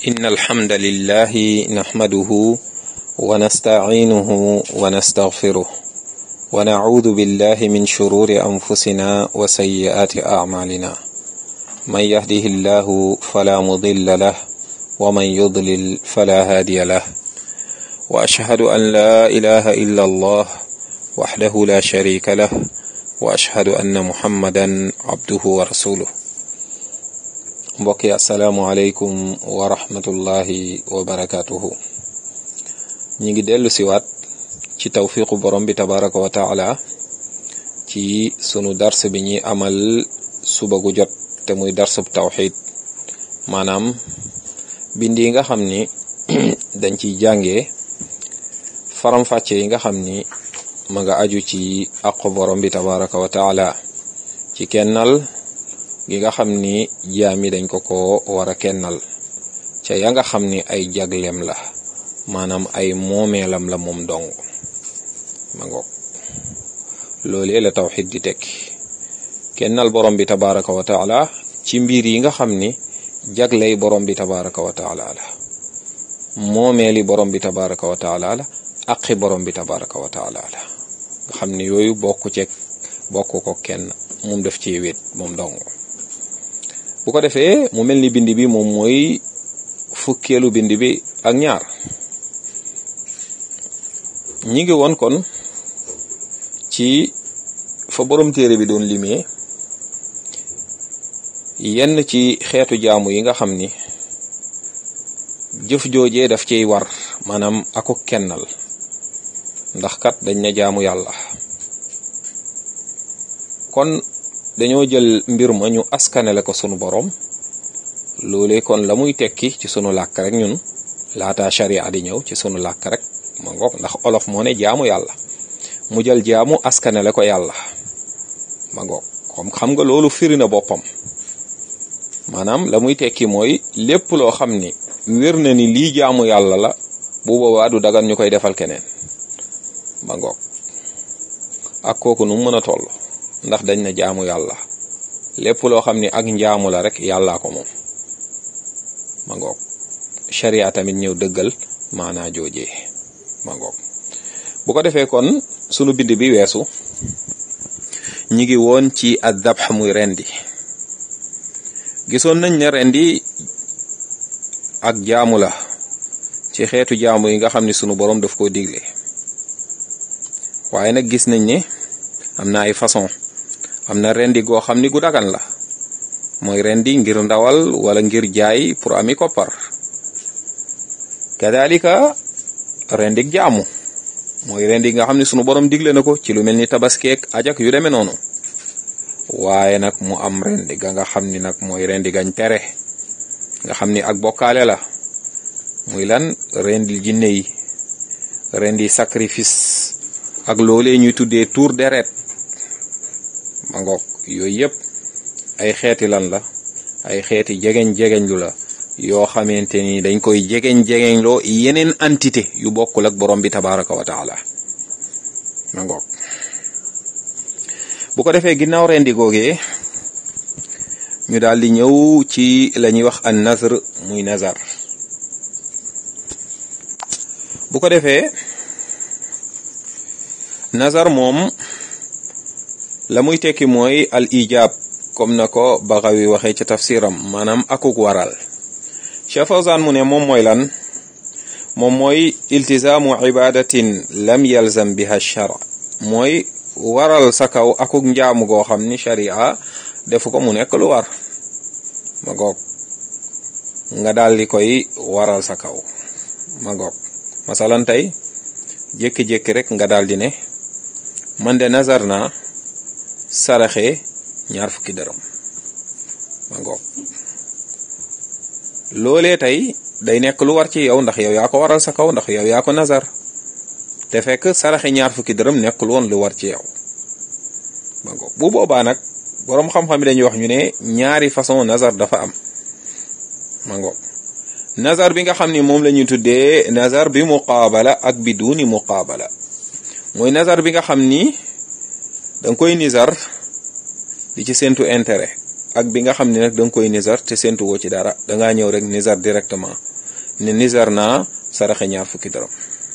إن الحمد لله نحمده ونستعينه ونستغفره ونعوذ بالله من شرور أنفسنا وسيئات أعمالنا من يهده الله فلا مضل له ومن يضلل فلا هادي له وأشهد أن لا إله إلا الله وحده لا شريك له وأشهد أن محمدا عبده ورسوله mbokk yi asalaamualeykum wa rahmatullahi wa barakaatuhu ñi ngi dellu siwaat ci tawfiqu borom bi tabaraka wa taala ci sunu dars bi ñuy amal suba gu jot te muy darsub tawxid maanaam bind yi nga xam ni dañ ciy jàngee faram-fàcce yi nga xam ni ma nga aju ci aqu borom bi tabaraka wa taala ci kennal gi nga xam ni jaami dañ ko ko war a kennal ca ya nga xam ni ay jagleem la maanaam ay moomeelam la moom dong ma ngoog loolee la tawxid di tekki kennal borom bi tabaraka wa taala ci mbir yi nga xam ni jagley borom bi tabaraka wa taala la moomeeli borom bi tabaraka wa taala la aqi borom bi tabaraka wa taala la nga xam ni yooyu bokku ceeg bokk ko kenn moom def ci wét moom dong bu ko defee mu mel ni bind bi moom mooy fukkeelu bind bi ak ñaar ñi ngi woon kon ci fa borom téere bi doon limee yenn ci xeetu jaamu yi nga xam ni jëf joojee daf ciy war maanaam ako kennal ndax kat dañ ne jaamu yàlla kon dañoo jël mbir ma ñu askanele ko sunu borom loolee kon la muy tekki ci sunu làkk rek ñun laata sharia di ñëw ci sunu làkk rek ma ngoog ndax olof moo ne jaamu yàlla mu jël jaamu askanele ko yàlla ma ngoog comme xam nga loolu firi na boppam maanaam la muy tekki mooy lépp loo xam ni wér na ni lii jaamu yàlla la bu boobaa du dagan ñu koy defal keneen ma ngoog ak kooku nu mu mën a toll ndax dañ na jaamu yàlla lépp loo xam ni ak njaamu la rek yàllaa ko moom ma ngoog sharia tamit ñëw dëggal maanaa joojee ma ngoog bu ko defee kon sunu bind bi weesu ñi ngi woon ci adabx muy rendi gisoon nañ ne rendi ak jaamu la ci xeetu jaamu yi nga xam ni sunu borom daf koo digle waaye nag gis nañ ne am na ay façon am na rendi goo xam ni gu dagan la mooy rendi ngir ndawal wala ngir jaay pour ami koppar kadalika rendik jaamu mooy rendi nga xam ni sunu borom digle na ko ci lu mel ni tabaskeek ajak yu demee noonu waaye nag mu am rendi ga nga xam ni nag mooy rendi gañ tere nga xam ni ak bokkaale la muy lan rendi jinne yi rendi sacrifice ak loolee ñuy tuddee tour deret ma ngoog yooyu yëpp ay xeeti lan la ay xeeti jegeñ jegeñ lu la yoo xamante ni dañ koy jegeñ jegeñ loo yeneen entité yu bokkul ak borom bi tabaraka wa taala ma ngoog bu ko defee ginnaaw rendi googee ñu daal di ñëw ci la ñuy wax an nazr muy nazar bu ko defee nazar moom la muy tekki mooy al ijab comme na ko Baxawi waxee ci tafsiram maanaam akuk waral Cheikh Fawzan mu ne moom mooy lan moom mooy iltizaamu ibadatin lam yalzam biha shara mooy waral sa kaw akuk njaamu goo xam ni sharia defu ko mu nekk lu war ma goog nga daal di koy waral sa kaw ma goog masalan tey jékki-jékki rek nga daal di ne man de nazar naa saraxe ñaar fukki dërëm ma ngoog loolee tey day nekk lu war ci yow ndax yow yaa ko waral sa kaw ndax yow yaa ko nazar te fekk saraxe ñaar fukki dërëm nekkul woon lu war ci yow ma ngoog bu boobaa nag boroom xam-xam yi dañuy wax ñu ne ñaari façon nazar dafa am ma ngoog nazar bi nga xam ni moom la ñuy tuddee nazar bi muqaabala ak bi duuni muqaabala mooy nazar bi nga xam ni danga koy nizar di ci séntu intérêt ak bi nga xam ne nag da nga koy nizar te séntu woo ci dara dangaa ñëw rek nizar directement ne nizar naa saraxe ñaar fukki dërëm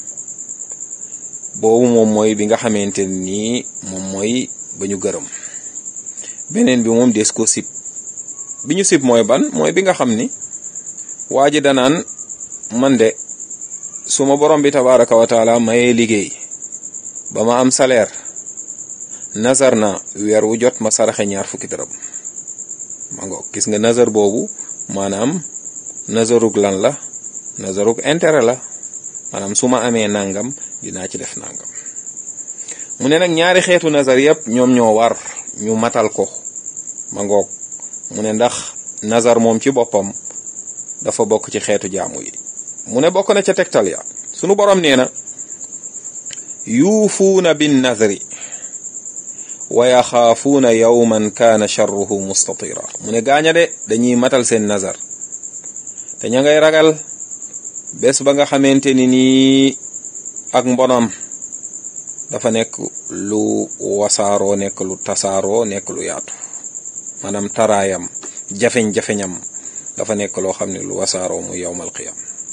boobu moom mooy bi nga xamante nii moom mooy ba ñu gërëm beneen bi moom des ko sib bi ñu sib mooy ban mooy bi nga xam ni waa ji danaan man de su ma borom bi tabaraka wa taala mayee liggéey ba ma am salaire nazar na weer wu jot ma saraxe ñaar fukki dërëm ma ngoog gis nga nazar boobu maanaam nazarug lan la nazarug intérêt la maanaam su ma amee nangam dinaa ci def nangam mu ne nag ñaari xeetu nazar yëpp ñoom ñoo war ñu matal ko ma ngoog mu ne ndax nazar moom ci boppam dafa bokk ci xeetu jaamu yi mu ne bokk na ca tegtal ya sunu borom nee na yuufuuna bin nazri wa yaxaafuuna yawman kaana charruhu mustatira mu ne gaaña de dañuy matal seen nazar te ña ngay ragal bés ba nga xamante ni nii ak mbonam dafa nekk lu wasaaroo nekk lu tasaaroo nekk lu yaatu maanaam taraayam jafeñ-jafeñam dafa nekk loo xam ne lu wasaaroo mu yowmal qiyam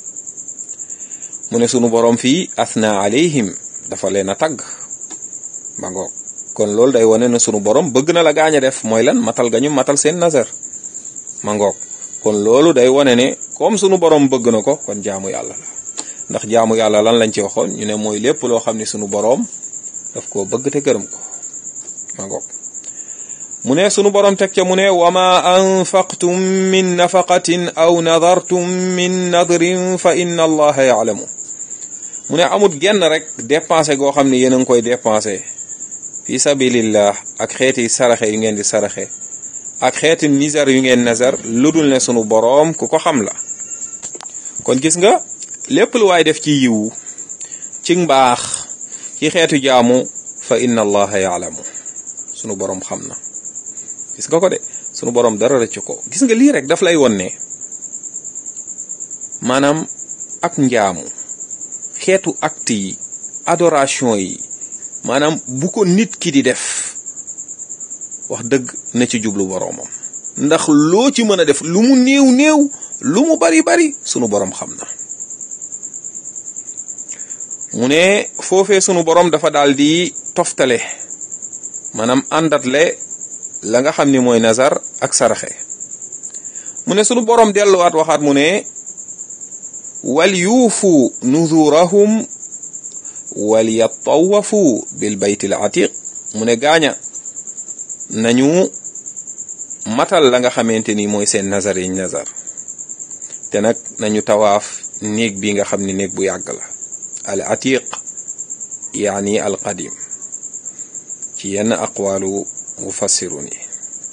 mu ne sunu borom fii asna alayhim dafa leen a tagg ba ngoog kon loolu day wane ne sunu borom bëgg na la gaañ a def mooy lan matal gañu matal seen nazar ma ngoog kon loolu day wane ne comme sunu borom bëgg na ko kon jaamu yàlla la ndax jaamu yàlla lan lañ ci waxoon ñu ne mooy lépp loo xam ne sunu boroom daf koo bëgg te gërëm ko ma ngoog mu ne sunu boroom teg ca mu ne wa ma anfaqtum min nafaqatin aw nadartum min nadrin fa inna allaha yaalamu mu ne amut genn rek dépensé goo xam ne yéen a ngi koy dépensé fi sabilillah ak xeeti saraxe yu ngeen di saraxe ak xeeti nizar yu ngeen nazar lu dul ne sunu boroom ku ko xam la kon gis nga lépp lu waay def ci yiwu ci mbaax ci xeetu jaamu fa inna allaha yaalamu sunu boroom xam na gis nga ko de sunu boroom dara rëcc ko gis nga lii rek daf lay won ne maanaam ak njaamu xeetu acte yi adoration yi maanaam bu ko nit ki di def wax dëgg na ci jublu boroomam ndax loo ci mën a def lu mu néew néew lu mu bari bari sunu boroom xam na mu ne foofee sunu boroom dafa daal di toftale maanaam àndatle la nga xam ni mooy nazar ak saraxe mu ne sunu boroom delluwaat waxaat mu ne wal yuufu nuzurahum wal yattawafu bil baytil atiq mu ne gaaña nañu matal la nga xamante ni mooy seen nazar yiñ nazar te nag nañu tawaaf néeg bi nga xam ni néeg bu yàgg la al atiq yaani al qadim ci yenn aqwaalu mufassirun yi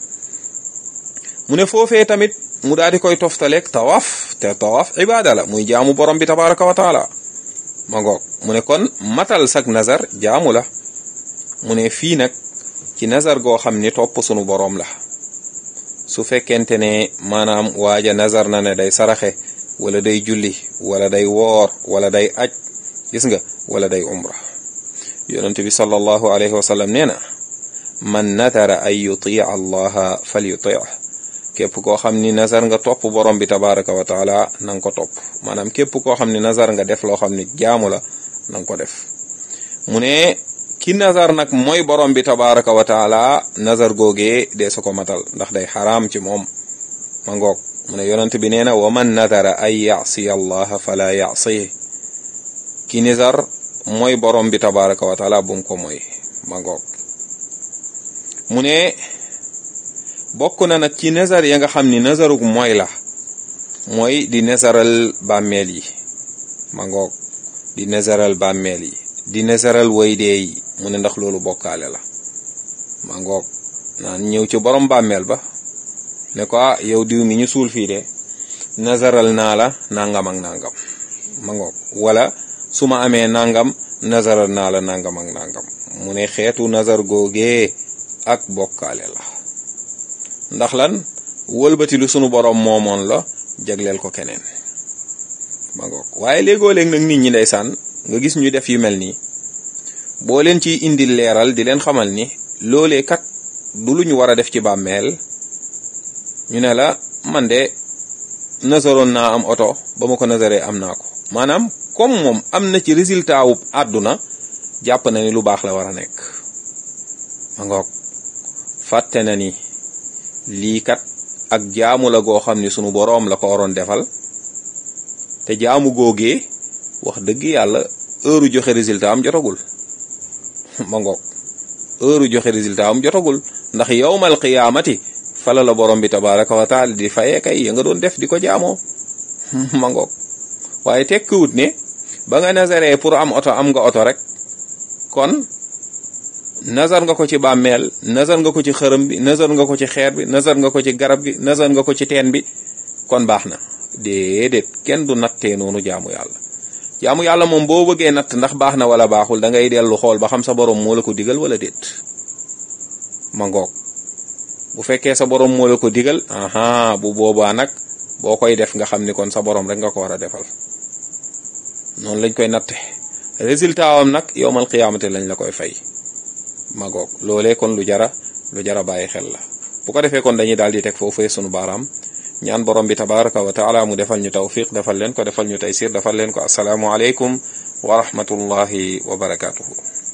mu ne foofee tamit mu daal di koy toftaleeg tawaaf te tawaaf ibaada la muy jaamu borom bi tabaraka wa taala ma ngoog mu ne kon matal sak nazar jaamu la mu ne fii nag ci nazar goo xam ni topp sunu boroom la su fekkente ne maanaam waaja nazar na ne day saraxe wala day julli wala day woor wala day aj gis nga wala day umra yonent bi sallallahu alayhi wa sallam nee na man nadara an yutia allaha fal yuti képp koo xam ni nazar nga topp borom bi tabaraka wa taala na nga ko topp maanaam képp koo xam ni nazar nga def loo xam ni jaamu la na nga ko def mu ne ki nazar nag mooy borom bi tabaraka wa taala nazar googee dee su ko matal ndax day xaraam ci moom ma ngoog mu ne yonent bi nee na wa man nadara an yasiya allaha fala yasihi ki nazar mooy borom bi tabaraka wa taala bum ko mooy ma ngoog mu ne bokk na nag ci nazar ya nga xam ni nazaruk mooy la mooy di nazaral bàmmeel yi ma ngoog di nazaral bàmmeel yi di nazaral waydee yi mu ne ndax loolu bokkaale la ma ngoog naan ñëw ci borom bàmmeel ba ne ko ah yow diw mi ñu suul fii de nazaral naa la nangam ak nangam ma ngoog wala su ma amee nangam nazaral naa la nangam ak nangam mu ne xeetu nazar googee ak bokkaale la ndax lan wëlbati lu sunu borom moomoon la jagleel ko keneen ma ngoog waaye léegoo léeg nag nit ñi ndeysaan nga gis ñu def yu mel nii boo leen ciy indil leeral di leen xamal ni loolee kat du lu ñu war a def ci bàmmeel ñu ne la man de nasaroon naa am oto ba ma ko nasaree am naa ko maanaam comme moom am na ci résultat wu àdduna jàpp na ni lu baax la war a nekk ma ngoog fàtte na ni lii kat ak jaamu la goo xam ni sunu boroom la ko waroon defal te jaamu googee wax dëgg yàlla heure joxe résultat am jotagul ma ngoog heure joxe résultat am jotagul ndax yawmal qiyaamati fala la borom bi tabaraka wa taala di fayee kay ya nga doon def di ko jaamoo ma ngoog waaye tekkiwut ne ba nga nazaree pour am oto am nga oto rek kon nazar nga ko ci bàmmeel nazar nga ko ci xërëm bi nazar nga ko ci xeer bi nazar nga ko ci garab gi nazar nga ko ci teen bi kon baax na déedéet kenn du nattee noonu jaamu yàlla jaamu yàlla moom boo bëggee natt ndax baax na wala baaxul da ngay dellu xool ba xam sa borom moo la ko digal wala déet ma ngoog bu fekkee sa borom moo la ko digal aha bu boobaa nag boo koy def nga xam ni kon sa borom rek nga ko war a defal noonu lañ koy natte résultat am nag yowmal qiyaamate lañ la koy fay ma ngoog loolee kon lu jara lu jara bàyyi xel la bu ko defee kon dañuy daal di teg foofu sunu baaraam ñaan borom bi tabaraka wa taala mu defal ñu tawfiq defal leen ko defal ñu taysir defal leen ko asalaamu aleykum wa rahmatullahi wa barakatuhu